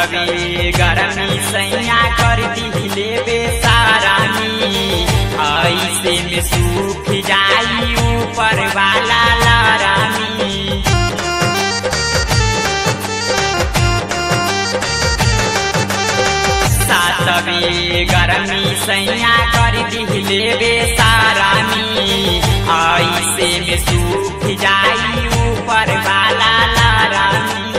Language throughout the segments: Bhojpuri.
सातवे गरमी सैया कर दिले बेसारानी ऐसे में सूख जाई ऊपर वाला लारानी सातवे गरमी सैया कर दिले बेसारानी ऐसे में सूख जाई ऊपर वाला लारानी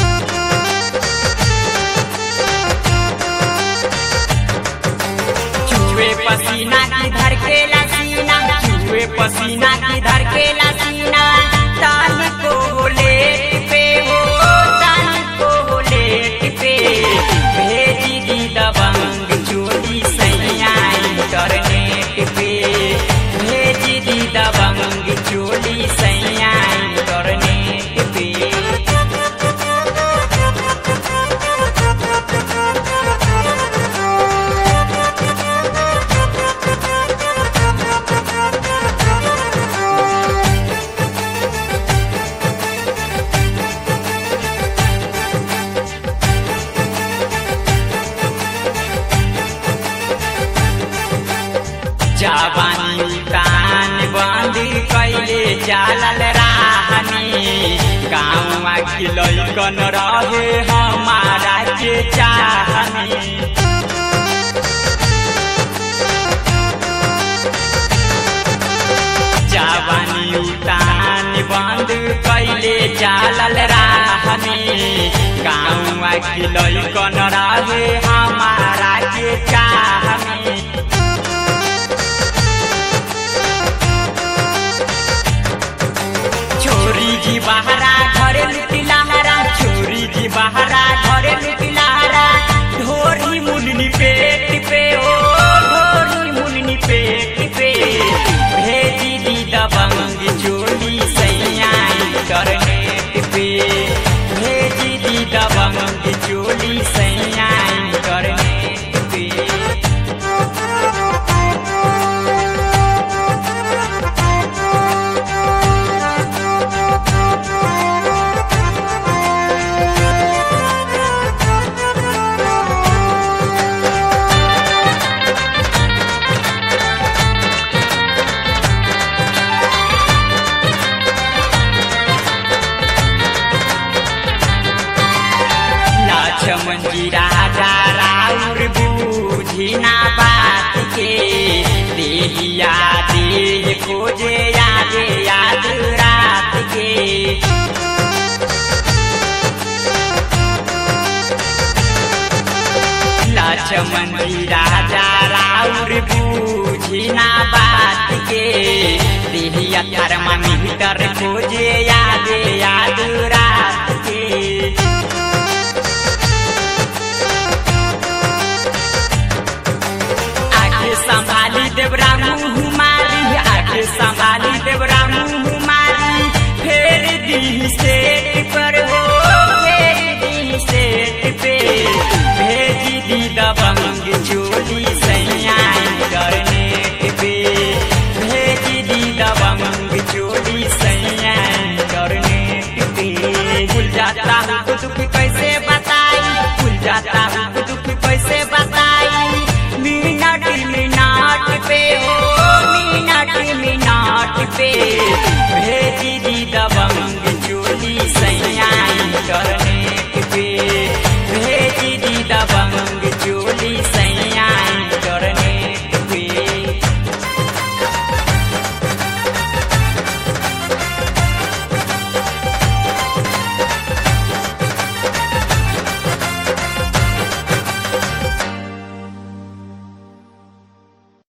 चूहे पसीना की धर के सीना चूहे पसीना की धर के सीना तान को लेट पे हो तान को लेट पे भेजी दी दबंग चोरी सैया इंटरनेट पे भेजी दी दबंग चोरी सैया इंटरनेट पे जवानी कान बंद कैले चालल राहनी गाँव की लैकन रहे हमारा के चाहनी जवानी उतान बंद कैले चालल राहनी गाँव की लैकन रहे हमारा के चाहनी छोरी जी बहरा घरे लुटिलाहरा छोरी जी बहरा घरे लुटिलाहरा ढोरी मुन्नी पेट पे ओ ढोरी मुन्नी पेट पे भेजी दी दबंग चोली सैया इंटरनेट पे भेजी दी दबंग चोली सैया इंटरनेट पे लक्ष्मण जी राजा राउर बूझी ना बात के देहिया देह खोजे याद याद रात के लक्ष्मण जी राजा राउर बूझी ना बात के देहिया थर्मामीटर खोजे याद याद रात के आगे संभाली देवरा मुँह मारी आगे संभाली देवरा मुँह मारी फेर दी सेट पर हो फेर दी सेट पे भेजी दी दबंग चोली सैया इंटरनेट पे भेजी दी दबंग चोली सैया इंटरनेट पे भूल जाता हूँ तो दुख कैसे बताई भूल जाता हूँ तो दुख कैसे बताई मिनट मिनट पे हो मिनट मिनट पे भेजी दी